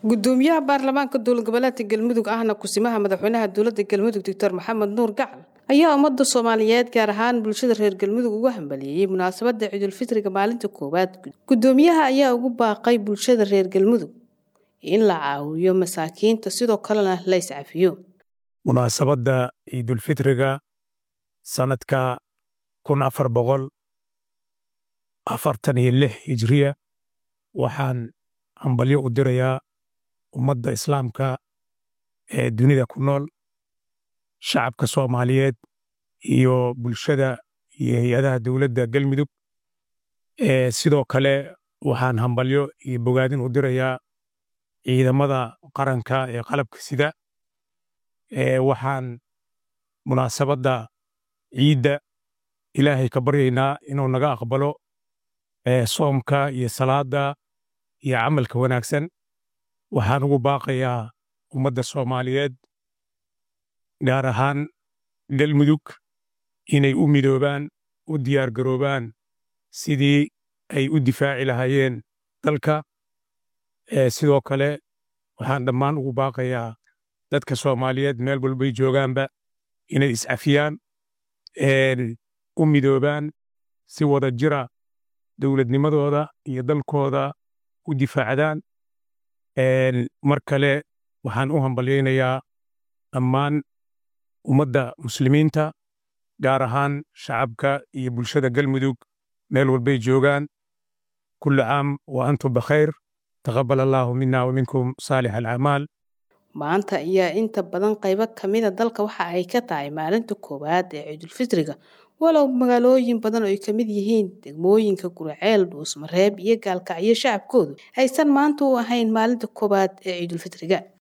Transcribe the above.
gudoomiyaha baarlamaanka dowlad goboleedka galmudug ahna kusimaha madaxweynaha dowlada galmudug doctor maxamed nuur gacal ayaa ummada soomaaliyeed gaar ahaan bulshada reer galmudug uga hambaliyeeyey munaasabada ciidulfitriga maalinta koowaad gudoomiyaha ayaa ugu baaqay bulshada reer galmudug in la caawiyo masaakiinta sidoo kalena la iscafiyo munaasabadda ciidulfitriga sanadka kun afar boqol afartan iyo lix hijriya waxaan hambalyo u dirayaa ummadda islaamka ee dunida ku nool shacabka soomaaliyeed iyo bulshada iyo hay-adaha dowladda galmudug sidoo kale waxaan hambalyo iyo bogaadin u dirayaa ciidamada qaranka ee qalabka sida waxaan munaasabadda ciidda ilaahay ka baryaynaa inuu naga aqbalo soomka iyo salaadda iyo camalka wanaagsan waxaan ugu baaqayaa ummadda soomaaliyeed gaar ahaan galmudug inay u midoobaan u diyaargaroobaan sidii ay u difaaci lahaayeen dalka sidoo kale waxaan dhammaan ugu baaqayaa dadka soomaaliyeed meel walbay joogaanba inay iscafiyaan u midoobaan si wada jira dowladnimadooda iyo dalkooda u difaacdaan mar kale waxaan u hambalyaynayaa dhammaan ummadda muslimiinta gaar ahaan shacabka iyo bulshada galmudug meel walbay joogaan kulli caam wa antum bakhayr taqabal allaahu mina wa minkum saalix alacmaal maanta ayaa inta badan qaybo kamida dalka waxa ay ka tahay maalinta koowaad ee ciidulfitriga walow magaalooyin badan oo ay ka mid yihiin degmooyinka guraceel dhuusmareeb iyo gaalkacyo shacabkoodu aysan maanta u ahayn maalinta koowaad ee ciidulfitriga